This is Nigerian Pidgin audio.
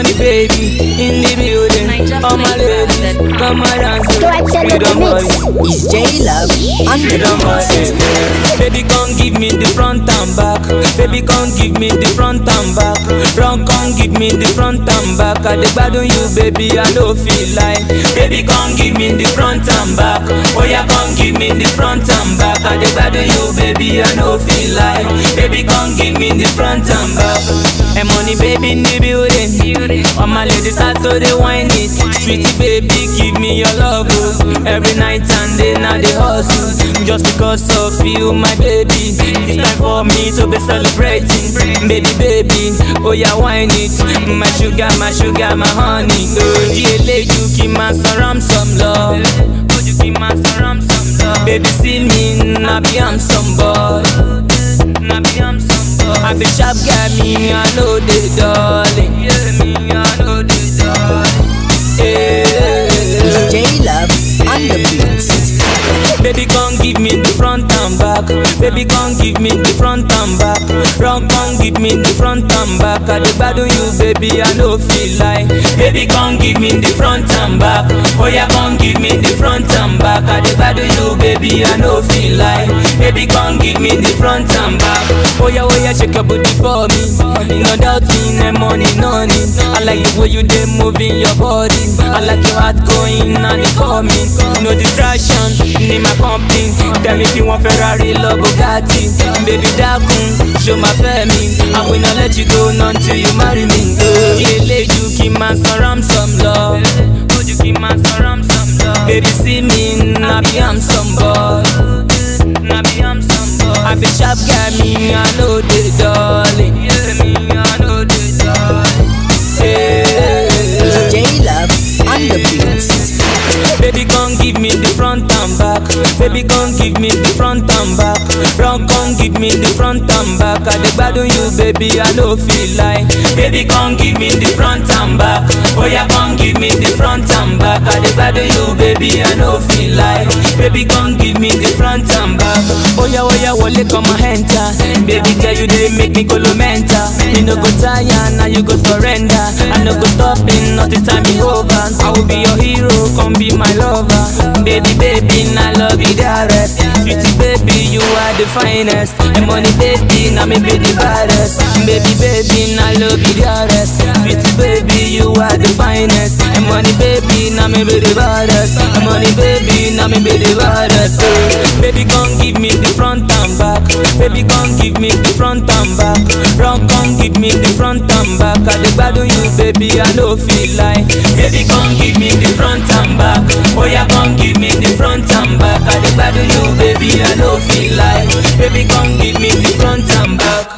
money baby in the building. All my ladies, come and dance. To attend the Freedom mix. boy. It's J Love on the Freedom boy. beat. Baby, come give me the front and back. Baby, come give me the front and back. Front, come give me the front and back. I dey gbadun you, baby, I no feel like. Baby, come give me the front and back. Oh yeah, come give me the front and back. I dey gbadun you, baby, I no feel like. Baby, come give me the front and back. And money, baby, in the building. All my ladies start to dey whine it. Sweetie, baby, give me your love. oh. Every night and day, now they hustle. Just because of you, my baby. It's time for me to be celebrating. Baby, baby, oh yeah, whine it. My sugar, my sugar, my honey. Oh, yeah, you keep my surround some love. Oh, you keep my surround some love. Baby, see me, I be I'm some boy. I be I'm some boy. I be sharp guy, me, I know the darling. Yeah, me, I know the darling. Yeah. It's J Love on the beat. Baby, come give me the front and back. Baby, come give me the front and back. Front, come give me the front and back. I dey gbadun you, baby, I no feel like. Baby, come give me the front and back. Oh yeah, come give me the front and back. I dey gbadun you, baby, I no feel like. Baby, come give me the front and back. Oh yeah, oh yeah, shake your booty for me. No doubt in the money, no need. I like the way you dey moving your body. I like your heart going and it coming. No distraction in my company. Tell me if you want Ferrari, love Bugatti. Baby, dakun, show my family. I will not let you go until you marry me. Oh, yeah, you keep my surround some love. Oh, you keep my surround some love. Baby, see me, I be I'm some boy. I be I'm some boy. I be sharp guy, me, I know the darling. Yeah, me, I know the darling. Yeah. It's J Love on the beat. Baby, come give me the front and back. Baby, come give me the front and back. Front, come give me the front and back. I dey gbadun you, baby, I no feel like. Baby, come give me the front and back. Oh yeah, come give me the front and back. I dey gbadun you, baby, I no feel like. Baby, come give me the front and back. Oh yeah, oh yeah, wole come and enter. Baby, girl, you dey make me go mental. You no go tire, now you go surrender. I no go stopping, not the time be over. I will be your hero, come be my lover. Baby, baby, I love you the rest. Sweetie, baby, you are the finest. And money, baby, now me be the baddest. Baby, baby, I love you the rest. Sweetie, baby, you are the finest. And money, baby, now me be the baddest. And money, baby, now me be the baddest. Oh, Baby, come give me the front and back. Baby, come give me the front and back. Front, come give me the front and back. I dey gbadun you, baby, I no feel like. Baby, come give me the front and back. Oh yeah, come give me the front and back. I dey gbadun you, baby, I no feel like. Baby, come give me the front and back.